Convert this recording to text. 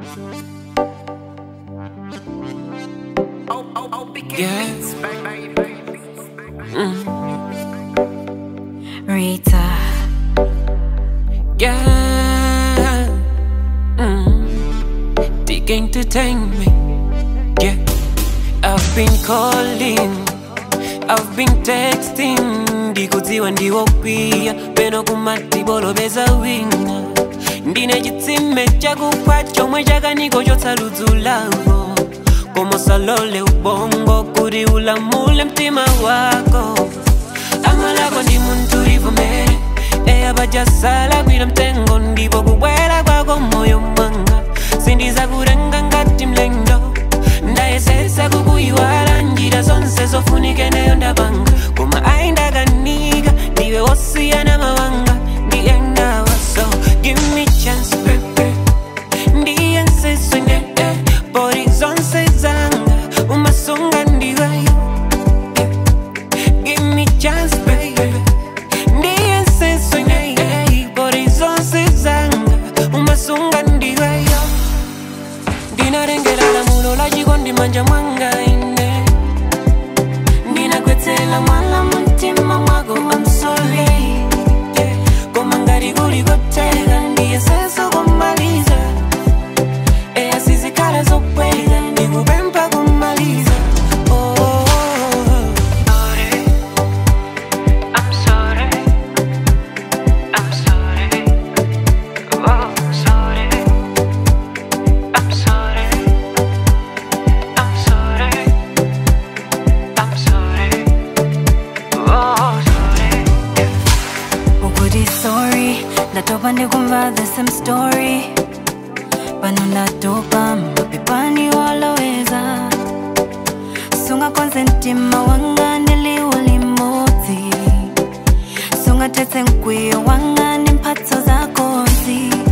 Yeah. Rita. Yeah. Mm. They can entertain me. Yeah. I've been calling. I've been texting. ndikudziwa ndiwo pia peno kumatibolo-beza wina ndine chitsime chakupha chomwe chakaniko chotsa ludzu lawo komosalole ubongo kuti ulamule mtima wako amalako ndi munthu livomere eya pachasala kwira mtengo ndipo kubwera kwako moyo mwanga sindizakutenga ngati mlendo ndayesetsa kukuyiwala njira zonse zofunike neyo ndapanga koma ayi ndakanika ndiwe wosiyana mawanga ndiye ndawa so give me chance baby ndiye nsiswine eh, pori zonse zanga umasunga ndiweyo Give me chance, baby. Ndiye nsiswine, eh, pori zonse zanga umasunga ndiweyo ndinarengera lamulo la chikondi manja mwanga ine ndinakwetsela mwala mumtima mwako I'm sorry yeah. koma ngati kuli koteka ndiye seso kumaliza eya sizikhala zopweka ndikupempha kumaliza oh, oh, oh. Sorry. I'm sorry. I'm sorry. Oh, sorry. I'm sorry. I'm sorry. I'm sorry. Oh, sorry. Ukuti sorry ndatopa ndikumva the same story pano ndatopa mapepani waloweza sungakonze mtima wanga ndiliwu limodzi sungatetse mkwiyo wanga ndi mphatso zakozi